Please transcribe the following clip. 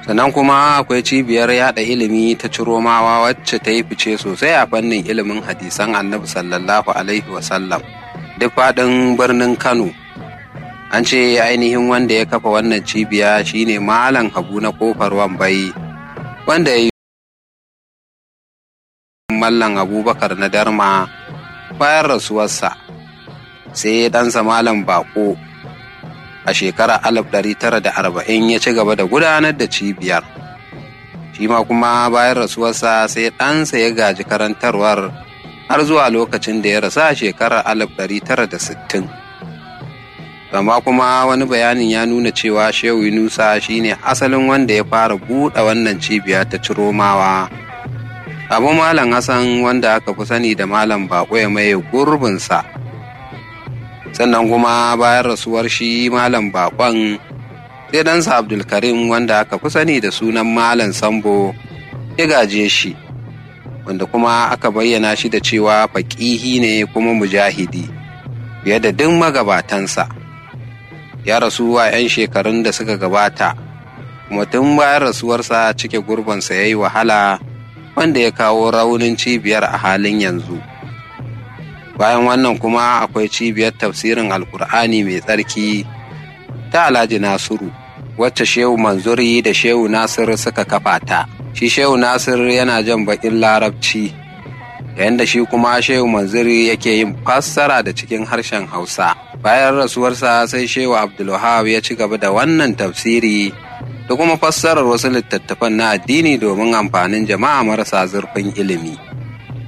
sannan kuma akwai cibiyar yada ilimi ta ciromawa wacce ta yi fice sosai a fannin ilimin hadisan annabi sallallahu alaihi wasallam duk faɗin birnin kano an ce ainihin wanda ya kafa wannan cibiya shine malam habu na kofar wambai wanda ya yi mallan abubakar na darma bayan rasuwarsa sai ɗansa malam bako a shekarar 1940 ya ci gaba da gudanar da cibiyar shi ma kuma bayan rasuwarsa sai ɗansa ya gaji karantarwar har zuwa lokacin da ya rasa a shekarar 1960 amma kuma wani bayanin ya nuna cewa shehu yunusa shine asalin wanda ya fara buɗe wannan cibiya ta ciromawa abu malam hassan wanda aka fi sani da malam bako ya maye gurbinsa sannan kuma bayan rasuwar shi malam bakon sai ɗansa abdulkarim wanda aka fi sani da sunan malam sambo ya gaje shi wanda kuma aka bayyana shi da cewa faƙihi ne kuma mujahidi fiye da duk magabatansa ya rasu a 'yan shekarun da suka gabata kuma tun bayan rasuwarsa cike gurbansa ya yi wahala wanda ya kawo raunin cibiyar a halin yanzu bayan wannan kuma akwai cibiyar tafsirin alkur'ani mai tsarki ta alhaji nasiru wacce shehu manzuri da shehu nasir suka kafa ta shi shehu nasir yana jan bakin larabci yayin da shi kuma shehu manzuri yake yin fassara da cikin harshen hausa bayan rasuwarsa sai shehu abdulwahab ya ci gaba da wannan tafsiri da kuma fassarar wasu littattafan na addini domin amfanin jama'a marasa zurfin ilimi